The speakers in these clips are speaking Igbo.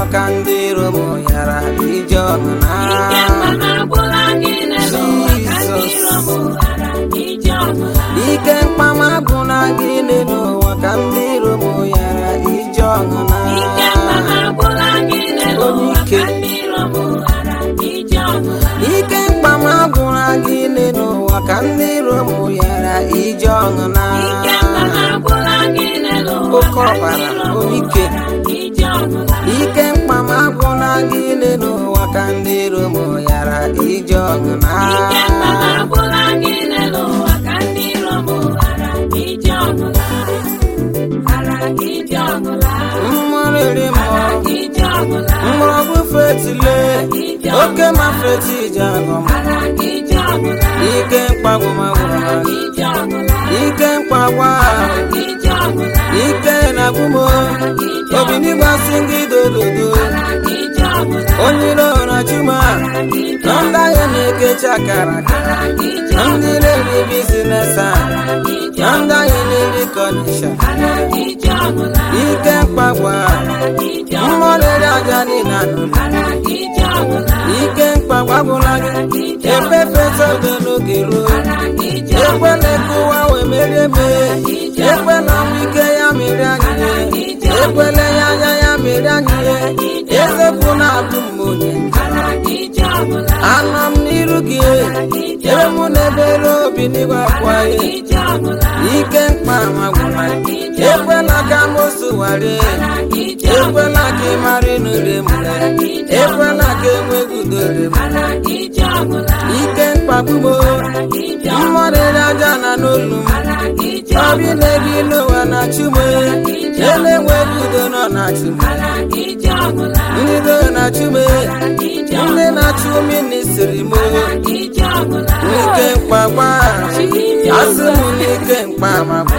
ka ndị iro m yara ije ọgụ na ike mkpama agwụla gị n'elu ụwa ka ndị iro m ghara ije ọbụla ike mkpama gwụla gị n'elu ụwa ka ndị iro m yara ije ọgụ na ike mkpama agwụla gị n'elu Onye ụwa ike. ka ndị iro m ghara ije ọbụla ike mkpama gwụla gị n'elu ụwa ka ndị iro m yara ije ọgụ na ike mkpama agwụla gị n'elu ụwa Oke ka ndị ọbara, iro m onye ike. ghara ije ọbụla ike mkpama gwụla gị n'elu ụwa ka ndị iro m yara ije ọgụ na ike mkpama agwụla gị n'elu ụwa ka ndị iro m ghara ije ọbụla ghara ije ọbụla mmụrịrị ghara mmụọ ije ọbụla mgbọrọgwụ fetile oke ma feti ije agụ m ghara ije ọbụla ike mkpagwụmagwụra ije ọbụla ike mkpagwa ije ọbụla ike na-agwụmo obi n'ịgbasi gị dolodo ije ọbụla onye iro na chuma na ndị ahịa na-ekechi akara aka na ndị na-eri bizines a na ndị ahịa na-eri kọnisha ije ọbụla ike mkpagwa mmụrịrị aja niile anụrụ ije ọbụla ike mkpagwa gwụla gị efefe odo n'oge ruo ekwela ka ụwa wee merie mee ekwela ọnwụ ike ya mere anyị ihe ekwela ya anya ya mere anyị ihe ezepụ na-abụ m onye ije ọbụla anọ m n'iru gị ebe mụ na-ebere obi n'igwe akwa ya ije ọbụla ike mkpa ma gwụla ekwela ka mosu ware ekwela ka ị mara ịnụre m ekwela ka enweghị udore m ije ọbụla ike mkpagbumo mmọrịrị aja na n'olu m obi na-ebi n'ụwa na chume na-enweghị udo nọ na chume ije ọbụla ndị do na chume ndị na-achụ mmiri siri m ije ọbụla n'ike mkpagba asị m n'ike mkpa ma bụ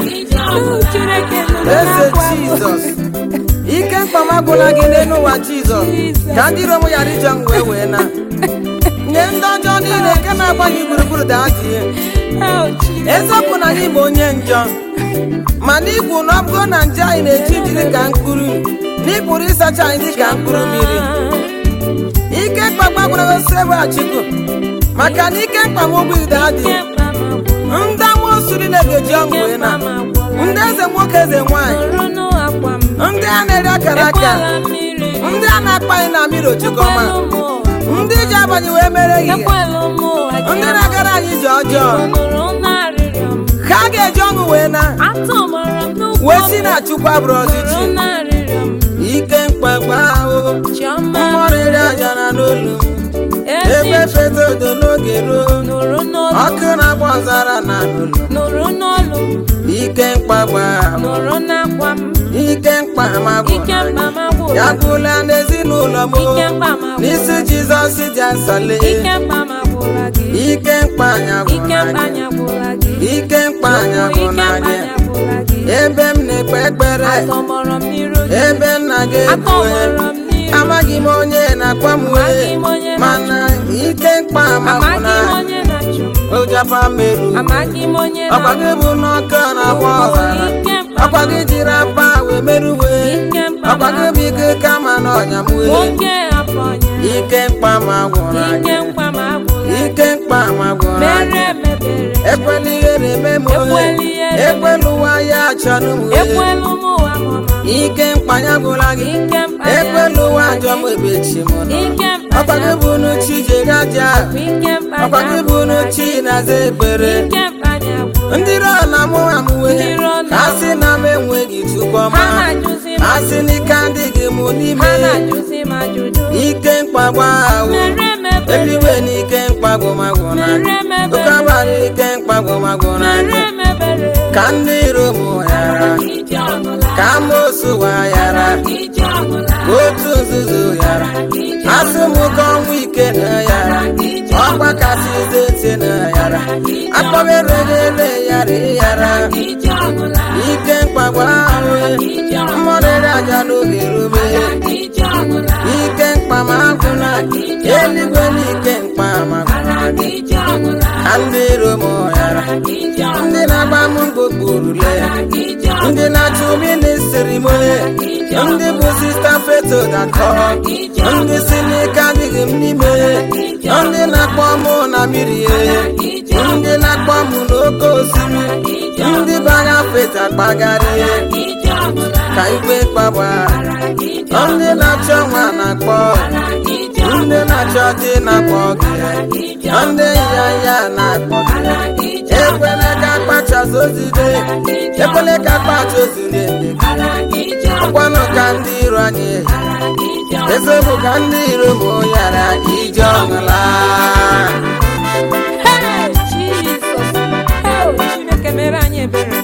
eze jizọs ike mkpamagwụla gị n'elu ụwa jizọs ka ndị rom ghara ije m wee wee na nye ndị ọjọọ niile nke na-agba gị gburugburu daa dị ihe eziokwu na anyị bụ onye njọ mana ikwu na ọ bụrụ na nje anyị na-eji iji dị ka mkpụrụ na ịpụrụ ịsacha anyị dị ka mkpụrụ mmiri ike mkpagbagbara osi ebe achịkụ maka na ike mkpamogbu ide adịghị ndị amoosu niile ga-eji ọṅụ wee na ndị eze nwoke eze nwanyị ndị a na-eri akara aka ndị a na-akpa anyị na mmiri ochikọma ndị ji abanye wee mere ihe ndị na-agara anyị ije ọjọọ ha ga-eji ọṅụ wee na wee si na chukwu abụrụ ọdịchi ike mkpagba ahụ mmọrịrị aja na n'olu m ebe fetodo n'oge ruo ọkụ na-agba ọzara na n'olu nụrụ n'olu ike mkpagba ahụ nụrụ n'akwa m ike mkpa ma bụ ike mkpa m agwụla ya gwụla n'ezinụlọ m ike mkpa m agwụla n'isi jizọs dị asale ike mkpa m agwụla gị ike mkpa anya ike gwụla mkpa gị anya gwụla gị ike mkpa anya ike gwụla mkpa gị anya gwụla gị ebe m na-ekpe ekpere atọgbọrọ m n'iru gị ebe nna gị ebue atọgbọrọ m n'iru amaghị m onye na-akpa m Amaghị wee m onye mana ike mkpa ma amaghị gwụla m onye na-achụ m ojapa meru amaghị m onye ọkwa gị bụ n'ọkụ na-agba ọzara ike mkpa ọkwa gị jiri apa wee merụwe ike mkpa ọkwa gị bụ ike kama na ọnya m wee nwoke afọ ọnya ike mkpa ma gwụra ike gị mkpa m agwụla ike mkpa ma gwụra gị mere mebere ekwela ihe na-eme m ohe Ekwela ihe na-eme. ekwela ụwa ya achọrọ m wee ekwelu m ụwa mụma ike mkpa ya gwụla gị ike mkpa ya ekwela ụwa ajọ m ebechi m nọ ike mkpa ọkwa gị ya bụ n'uchi jegaja ike mkpa ọkwa ya gị bụ n'uchi na-aza ekpere ike mkpa ya gwụla ndị iro na mụ amụwe Ndị iro na- ha sị na m enweghị chukwuma ha na-ajụzi m ha sị n'ike adịghị m n'ime ha na-ajụzi m ajụjụ ike mkpagbu ahụ mere mebere eluigwe na ike mkpagwụmagwụ na gị mere mebere oke abalị ike mkpagwụmagwụ na gị mere mebere ka ndị iro m ghara ije ọbụla ka amosu wa ghara ije ọbụla ka otu nzuzu ghara asị m ka ọnwụ ike na ghara ọkwa kasị zete na ghara akpọberelele ghara ịghara ije ọbụla ike mkpagbu ahụ mmọrịrị aja n'oge rube ije ọbụla ike mkpama agwụna eluigwe na ike mkpama agwụna gị ije ọbụla ka ndị iro m ghara ije ndị na-agba m mgbokpuru lee ije ndị na-achụ ministri m ndị bụ sista feto dakọ ndị si n'ike adịghị m n'ime ndị na-akpọ mụ na mmiri ndị na-akpọ mụ n'oke osimiri ndị banya feta kpagharị ka igwe kpagba ndị na-achọ nwa na-akpọ ndị na-achọ dị na-akpọ gị ndị ya ya na-akpọ gị ekwela ka akpachasị ozide ekwela ka akpacha ozide ọkwanụ ka ndị iro anyị eziokwu ka ndị iro bụ yara ije ọṅụla Hey, Jesus. Oh, Chineke mere anyị ebere.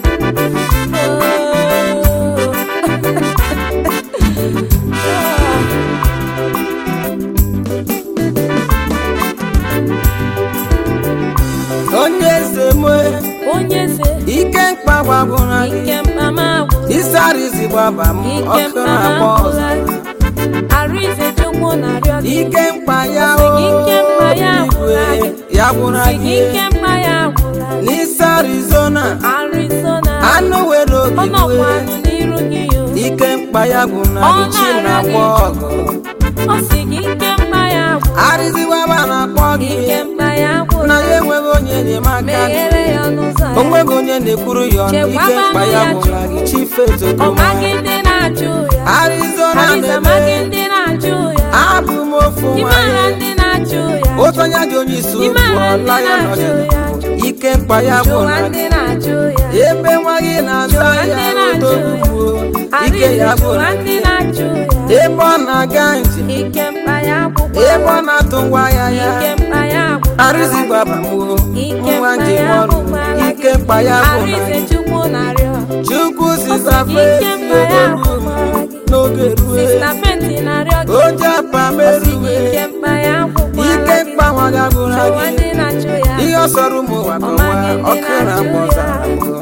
onye eze mue Oh, Onye eze, ike mkpa gwagwụra gị ike mkpama agwụla. isarizi gbaba m Ike ọkụ mkpama na-agba ọzọ agwụla. Arinze Chukwu na-arịọ gị. ike mkpa ya Sị o gị ike mkpa ya igwe agwụla gị. ya gwụra Sị gị gị ike mkpa ya agwụla gị. n'isi arizona Arizona. anụ were Ọ ogigwe nọkwanụ n'iru gị o. ike mkpa ya gwụna Ọ gị chi na-arịọ na-agba gị. ọgụ Ọ sị gị ike mkpa ya agwụla. arịziwaba na-akpọ gị Ike mkpa ya na agwụla. ya enweghị onye enyemaka Meghere ya ọnụ ụzọ ya. onweghị onye na-ekwuru ya ọnụ ike Chekwaba mkpa ya ya gwụna gị chi Ọ fetodoma maghị ndị na-ajụ ya. arizona Ariza maghị na-eme ndị na-ajụ ya. abụ m ofu Ime agha nwanyị ndị na-ajụ ya. otu onye dị onye isi Ime ugwu agha ndị ọla ya na-ajụ nọdụ ya. ike mkpa ya Jụwa gwụna ndị gị na-ajụ ya. ebe nwa gị na-aza Jụwa ya ndị na-ajụ ya. odogbuo ike Ariza ya jụwa gwụna ndị gị na-ajụ ya. ebe ọ na-aga njem Ike mkpa ya gwụkwa. ebe ọ na-atụ ngwa ya ya Ike mkpa ya gwụkwa. arịzi gbaba m o Ike nwa mkpa njem ya ọrụ gwụkwara ike gị. mkpa ya gwụna Ariza gị Chukwu na-arịọ. chukwu Ọ sị sisafe gị ike mkpa ya gwụkwara gị. n'oge rue Sista Penti na-arịọ gị. oje apa Ọ sị gị merue ike mkpa ya gwụkwara ike gị. mkpa nwa ga gwụra Jụwa gị ndị na-ajụ ya. ihe ọ sọrọ ụmụ ụwa kọwa ọkụ na mgbọzara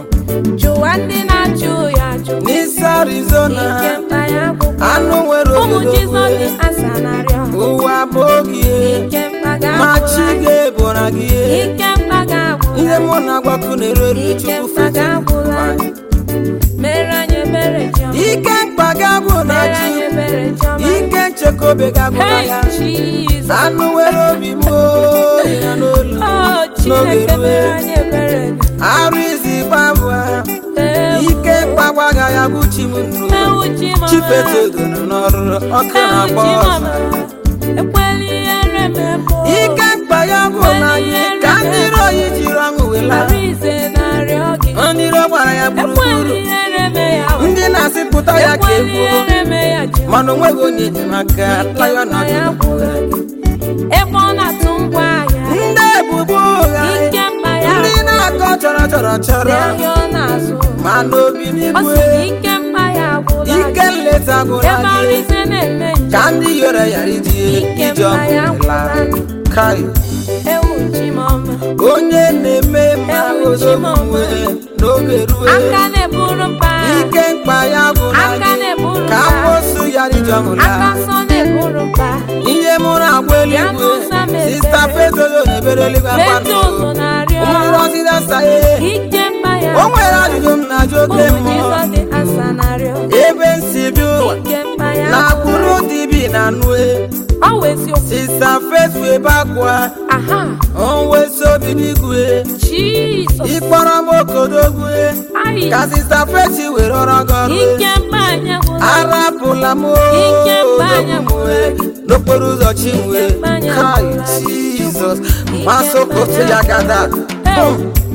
Jụwa ndị na-ajụ ya ajụ. n'isi arizona Ike mkpa ya gwụkwara. anụ nwere Ụmụ obodo Jizọs dị asa na-arịọ. ụwa bụ oge Ike mkpa ma chi ga-agwụla gị. ga-ebora gị Ike mkpa ga-agwụla ihe gị. mụ na-agwakụ na-ereri Ike chukwu mkpa ga-agwụla gị. Mere anyị ebere Chiọma. ike mkpa ga-agwụ na Mere chi anyị ebere Chiọma. ike nchekobe ga-agwụra Hey, ya Jesus. anụ nwere obi m oyi na n'olu Oh, n'oge Chineke rue mere anyị ebere gị. arụ izi gbabụa Ewu, ike mkpagwaga ya bụ chi m nnu ewu chi mama. chifetodo nọ n'ọrụ ọkụ Ewu na-agba chi ọzọ mama. Ekwela ihere m ebo. ike mkpa ya bụ na gị ka ndị iro oyi jiri ọṅụ wela Arinze na-arịọ gị. ndị iro gbara ya Ekwela gburugburu ihere m ya. ndị na-asị pụta ya ka Ekwela egbuo ihere m ya ji. mana onweghị onye enyemaka taya Ike mkpa ya nọdụ gwụla gị. Ebe ọ na-atụ ngwa ahịa. ndị ebubo ụgha Ike mkpa ya ndị na-akọ chọrọ chọrọ chọrọ Lee ọ na-azụ. ma n'obi Ọ n'igwe sị na ike mkpa ya gwụla ike gị. nleta gwụra Ebe gị Arinze na-eme njem. ka ndị yọrọ ya iji Ike ije mkpa ya ọgụ gwụla laa gị. kai Ewu chi mama. onye na-eme ma Ewu chi mama. ozomuwe n'oge rue Aka na-eburu mpa. ike mkpa ya gwụra Aka gị na-eburu ka mpa. mposu ya ije ọgụ Aka laa nsọ na-eburu mpa. ihe mụrụ agwa Ya eluigwe n'ụzọ mepere. sista fetodo na-ebere eluigwe Metụ akpanụ ụzọ na-arịọ. ụmụrọzida saye Ike mkpa ya. o nwere ajụjụ m na-ajụ oke Ụmụ mmụọ Jizọs dị asa na-arịọ. ebe nsi bi ụwa Ike mkpa ya. na agbụrụ dibi na nue Ọ wụ eziokwu. sista fetu ebe akwa Aha. onwesi obi n'igwe Jizọs. ịkpọrọ m okodogwe Ayi. ka sista feti were ọrọ gị ọrụ Ike mkpa anya gwụla. arapụla m Ike mkpanya odogbue n'okporo ụzọ chinwe Ike mkpanya kai gwụla. jizọs masokoto ya gada Hey.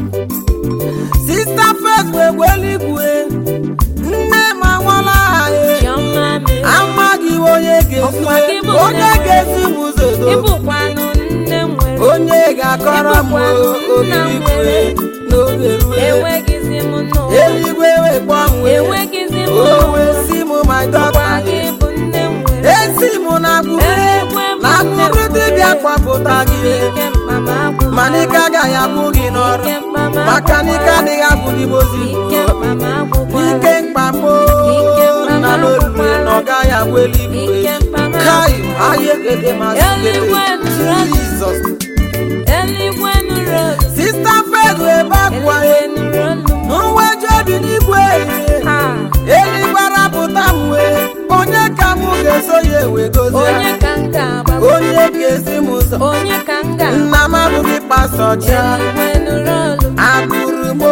sista fet wegwe eluigwe nne m anwala anyị Chiọma mere. amaghị onye ga-esi Ọkwa gị bụ onye nne m. ga-esi m ụzọ do Ịbụkwanụ nne m nwere. onye ga-akọrọ m Ịbụkwanụ nna m obiligwe nwere. n'oge rue Enweghịzi m n'ụwa. eluigwe wee gbanwee Enweghịzi m o n'ụwa. wee si m my Ọkwa daughter gị bụ nne m nwere. esi m na agbụrụ Eluigwe bụ na nne m agbụrụ dibịa kpapụta gị Ike mkpa m agwụla. mana ike agaghị abụ gị n'ọrụ Ike mkpa m maka na ike agwụla. adịghị abụ gị ozi Ike mkpa m agwụkwala. ike mkpamo Ike mkpa m na n'olu agwụkwala. na ọ gaghị abụ eluigwe Ike mkpa m kai ahịa ekele masị Eluigwe nụrụ olu. jizọs Eluigwe nụrụ olu. sista fedu ebe akwa Eluigwe nụrụ olu. nweje obi n'igwe Ha. eluigwe arapụta m wee onye ka m ga so ya ewe gozie onye ka m ga-agbagbu onye ga-esi m ụzọ onye ka m ga nna m abụghị pastọ cha eluigwe nụrụ olu m agụrụ m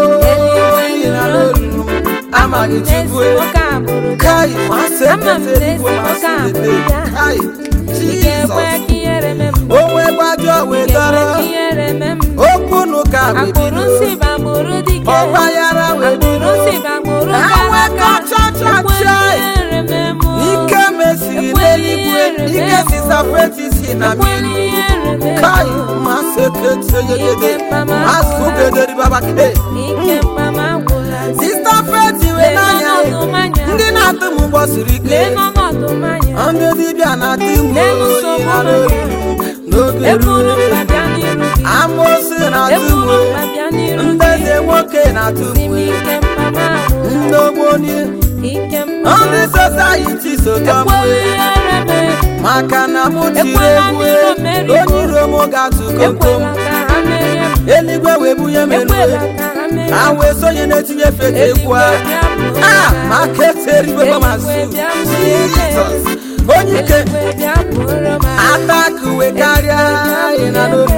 oyi na n'olu m amaghị chukwu n'ezi nwoke agbụrụ gị kai masị Ama m ekete n'ezi igwe masị nwoke ekete abụrụ ya. kai ị ga-ekwe jizọs ka ihere mee m onwe gbajọ ị wee ga-ekwe dọrọ ka ihere mee m okwu n'ụka wee agbụrụ bido si bụ agbụrụ dike ọgbaghara wee agbụrụ bido si bụ agbụrụ Ha gara wee aga kọcha cha ekwe cha. ihere mee m ike mesiri n'eluigwe ike sisafetisi na ekwe mmiri ihere mee m kai masị ekete yegede masị ugederi baba ke ike mkpama gwụla sista feti wee lee n'anya n'ọnọdụ mmanya ndị na-atụ m ụgbọ siri ike lee n'ọnọdụ mmanya ndị dibịa na-atụ m Lee oyi nsogbu na n'olu n'oge eburu ruru mkpa bịa n'iru gị amosi na-atụ m eburu oyi mkpa bịa n'iru ndị gị eze nwoke na-atụ m si m oyi ike mkpama gwụla ndị ogboni ike mkpama ndị sosayiti sotọ m ekwela oyi ihere mee maka na mụ tiri Ekwela egwu ndị iro merie m. onye iro m ga-atụ komkom ekwela ka ha merie m eluigwe wee bunye m elu ekwela ka ha merie ha m wee sonye na-etinye fete egwu a Eluigwe bịa bụrụ a m maka eteribe gbamasị Eluigwe bịa bụrụ m jizọs onye ike Eluigwe bịa bụrụ m ataka uwe karịa anyị na n'olu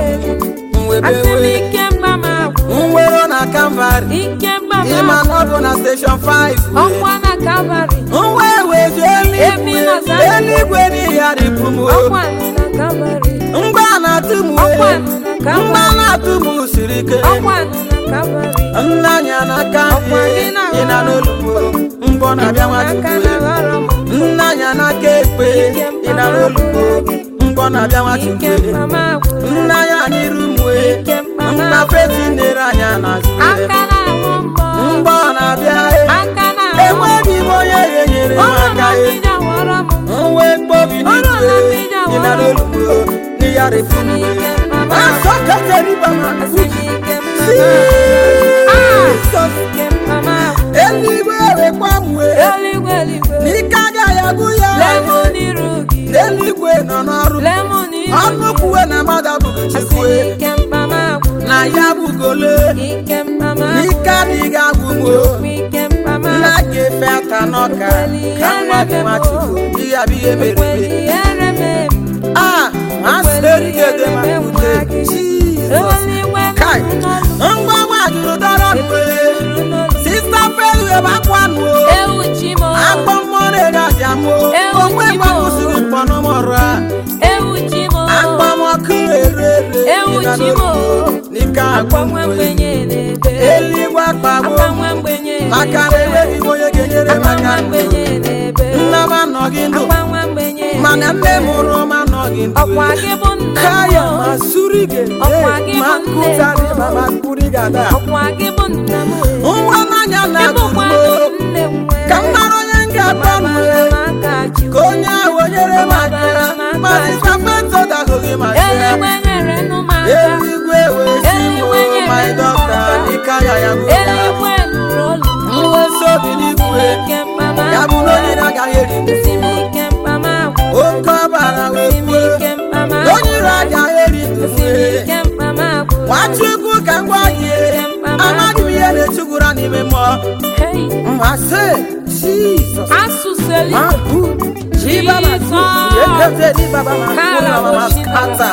asị m mwebewe ike mkpama gwụla nwero na kalvarị ike mkpama ịma na ọ bụ na steshọn 5 ọkwa na kalvarị nwa eweju Ebi na eluigwe Zion. eluigwe n'ihi ya ripụ m ọkwa na kalvarị mgba na-atụ m ọkwa uwe na mgba kalvarị na-atụ m siri ike ọkwa na kalvarị nna anya n'aka Ọkwa gị na- ị na n'olugbo mbọ na-abịa aka nwachukwu na ghọrọ m nna anya n'aka ekpe ị na n'olugbo mbọ na-abịa ike nwachukwu mkpama gwụla nna ya n'iru mwe ike mkpama nna feti nere anya n'azụ aka na-ahụ mbọ mgbọ na-abịa aka na-ahụ enweghị m onye ga-enyere m ọrụ aka na mmiri ghọrọ m nwe mkpobi Ọrụ na n'igwe mmiri ị na awara m. n'olugbo n'iya refu Asị m ike mkpama asọ kateriba ma asị m ike mkpama Jesus ike mkpama eluigwe wekwa mwe eluigwe eluigwe n'ike agaghị agụ ya lee m n'iru gị eluigwe nọ n'ọrụ lee m n'iru ọnụ kwuwe na mmadụ abụghị asị chukwu m ike mkpama gwụla na ya bụgole ike mkpama n'ike adịghị agwụ m o. ike mkpama nna ga-efe aka n'ọka ka nwa gị nwachukwu ihe bụ ihe mere ekweli eme ihere mee m a masịrịgede ma ute Jizọs eluigwe kai nụrụ ngwa nwa jụrụ dọrọ mgbe n'olu sista pelu ebe akwanụ o ewu chi m akpọ mmụọ na-ere aja m o Ewu onwe chi m. gbanwụsịrị mkpọnụmọrụ a ewu chi m akpọmọkụ ere ere Ewu dị na chi m. n'olu. n'ike agwụ akwa nwa mgbe mgbenye na-ebe eluigwe akpagbo akwa nwa mgbenye maka na enweghị m onye ga-enyere m akwa aka nwa ndụ mgbenye na-ebe nna m anọghị ndụ akwa nwa mgbenye mana nne na-ebe. mụrụ m anọghị ndụ ọkwa gị bụ nna m kaya ma surige Ọkwa gị ma bụ nne m. nkụtari mama kurigada ọkwa gị bụ nna m nwa n'anya ịbụkwa na-atụrụ nne m nwere ka m mara onye m ga-akpọ m Gbabara m aka ka Chukwu. onye ahụ onyere m aka ma sita petro dahụghị ma eluigwe nyere nụ m aka eluigwe wee si Eluigwe m nyere my m doctor aka. dịka ya ya bụ eluigwe nụrụ olu m. mwesi obi n'igwe ike mkpama ya bụ na onye na-agaghị eri ndụ si m ike mkpama gwụ oke ọbara wee si m kwuo ike mkpama onye iro agaghị eri ndụ si m ike mkpama gwụ nwachukwu ka m gwa gị amaghị m ihe na-echugwura n'ime mmụọ Hey, mmasị jizọs asụsụ eluigwe Mabu, jibaba, Jesus. yekete dibaba, makuna mama skata.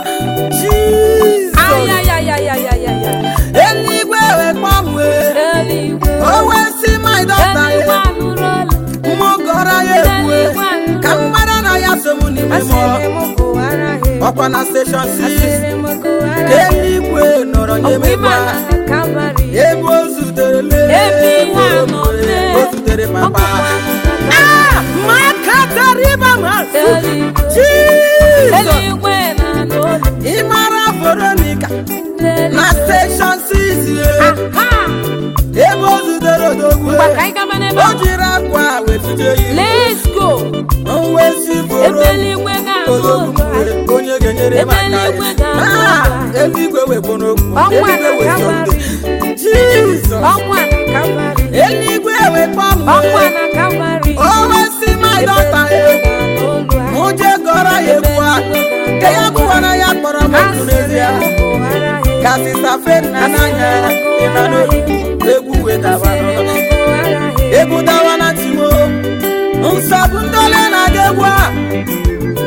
Jesus. ayayayayayaya Eluigwe wekwa mwe, eluigwe owe si my daughter eluigwe ye, anụrụ olu mụ gọrọ ya ekwe, eluigwe anụrụ ka m mara na ya so m n'ime mmụọ. asịrị m gụwara ha Ọkwa na station 6, asịrị m gụwara ka ha eluigwe nọrọ nye m ọkwa ịgba. ịma na Kalvarị Ebe o zutere le, Ebe ihe a nọ o lee. o zutere papa. ọkwa Ah, makata riba masu. eluigwe Jesus. eluigwe na-anụ olu Ị mara Veronica na eluigwe station 6 ye. aha ebe o zutere odogwu ngwa ka anyị gaba n'ebe o ahụ jiri akwa wee tụje ya let's go wesi bụrụ ebe eluigwe ga-anụ odogwu olu anyị. mgbe onye ga-enyere m Ebe aka eluigwe ga-anụ Ah, olu anyị. eluigwe wekwo n'okwu Ọnwa eluigwe na wekwo Kalvarị. Jizọs ọkwa na Kalvarị eluigwe wekwa ọkwa mgbe na Kalvarị o wesi my daughter Ebe ya eluigwe ga-anụ olu anyị. mụ je gọrọ ya egwu a nke ya bụkwara ya kpọrọ m okwu n'ezie Asịrị m gụwara ha ka sista fena n'anya ịna n'obi egwu wetaba Asịrị m n'ọnụ gụwara ha egwu dawa na ntimo nsogbu ndị ole na-aga egwu a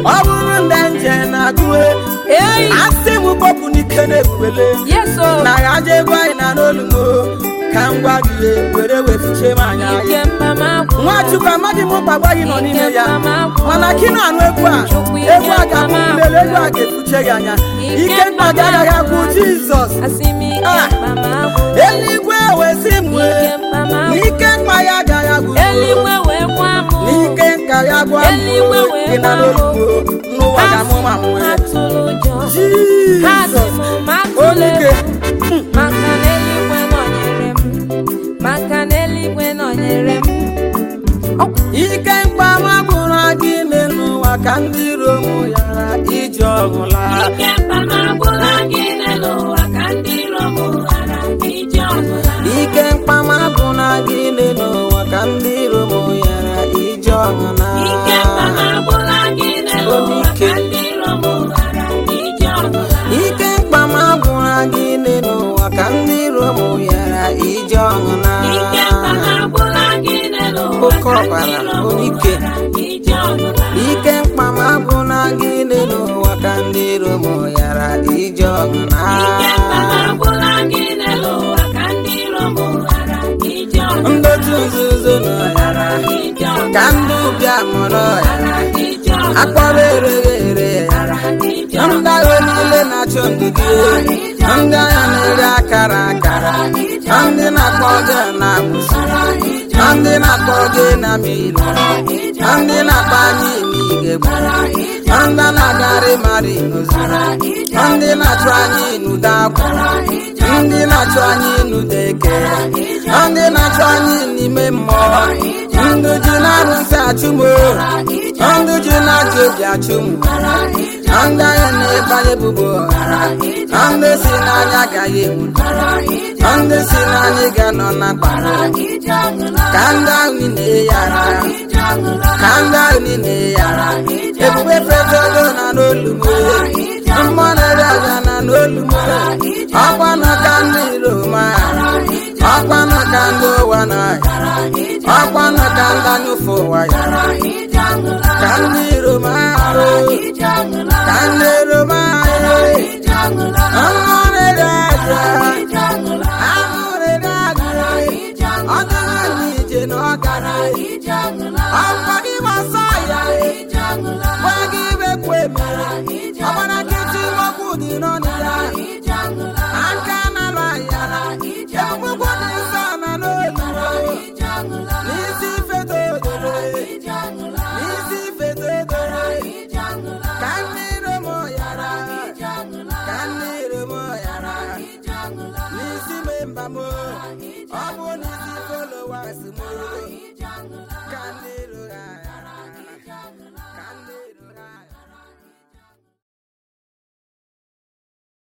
ọ bụrụ ndị nje na-agụ Eyi. asị m kpọpụ n'ike na-ekwele Yes, o. na ya je gwa anyị na n'olumo ka m gwa gị ihe, were wefuche m anya Ike anyị mkpama gwụrụ. nwachukwu amaghị m mkpagbu anyị nọ n'ime ya Ike mkpama gwụrụ. mana ka ị na-anụ egwu a Chukwu ike egwu a ga-abụ mkpama mmeri egwu a ga-efuche gị anya Ike ike mkpa gị mkpama agaghị agwụ jizọs Asị m ike Ah. mkpama gwụrụ. eluigwe wesi m wee Ike mkpama gwụrụ. n'ike mkpa ya agaghị agwụ Eluigwe wee kwa m. n'ike nka ya gwa m Eluigwe wee gị na gwa m. n'olumo n'ụwa Ha ga-amụ ma m sị m nwee atụrụ ụjọ. Ha sị jizọs m atụrụ onike egwu. Maka na eluigwe nọnyere m. Maka na eluigwe nọnyere m. ike mkpama gwụrụ gị ime n'ụwa ka ndị iro m yara ije ọgwụla Ike mkpama gwụla gị n'elu ụwa ka ndị iro m ghara iji ọbụla. ike mkpama gwụrụ gị ime n'ụwa ka ndị iro m yara ije ọgwụla Ike mkpama gwụla gị n'elu ụwa ka ndị iro m ghara iji ọbụla. ike mkpama gwụrụ gị ime n'ụwa ka ndị iro m yara ije ọgwụla Ike mkpama gwụla gị n'elu ụwa Oke ka ọbara, ndị iro m onike. ghara iji ọbụla. ike mkpama gwụrụ gị ime n'ụwa ka ndị iro m yara ije ọgwụla Ike mkpama gwụla gị n'elu ụwa ka ndị iro m ghara iji ọbụla. ndotu nzuzo nọ yara Iji ọbụla. ka ndị ụbịa mụrụ yara Iji ọbụla. akpọrọ ereghe ere yara Iji ndị agha niile na-achụ ndụdị ndị agha na-ere akara akara ndị na-akpọ gị na agbụsị ndị na-akpọ gị na milo ndị na-akpọ anyị n'igegbu ndị na-agarị mari n'ozara ndị na-achụ anyị n'ude akwụ ndị na-achụ anyị n'ude eke ndị na-achụ anyị n'ime mmụọ ndị ji na-arụsị achụmo ndị ji na-achụ obi achụmụ ndị agha na-ebanye bubo ndị si n'anya agaghị enwu ndị si n'anya ga-anọ na mkpara ka ndị ahụ na-eyara ka ndị ahụ na-eyara ebube fetogo na n'olumo mmụọ na-ere aja na n'olumo ọkwanụ ka ndị roma ọkwanụ ka ndị ụwa na ọkwanụ ka ndị anyụfe ụwa yara ka ndị roma ahụ ka ndị roma ahụ mmụọ na-ere aja ahụrịrị aja ọ dịghị anyị ije na ọ gara ọkwa ịgbasa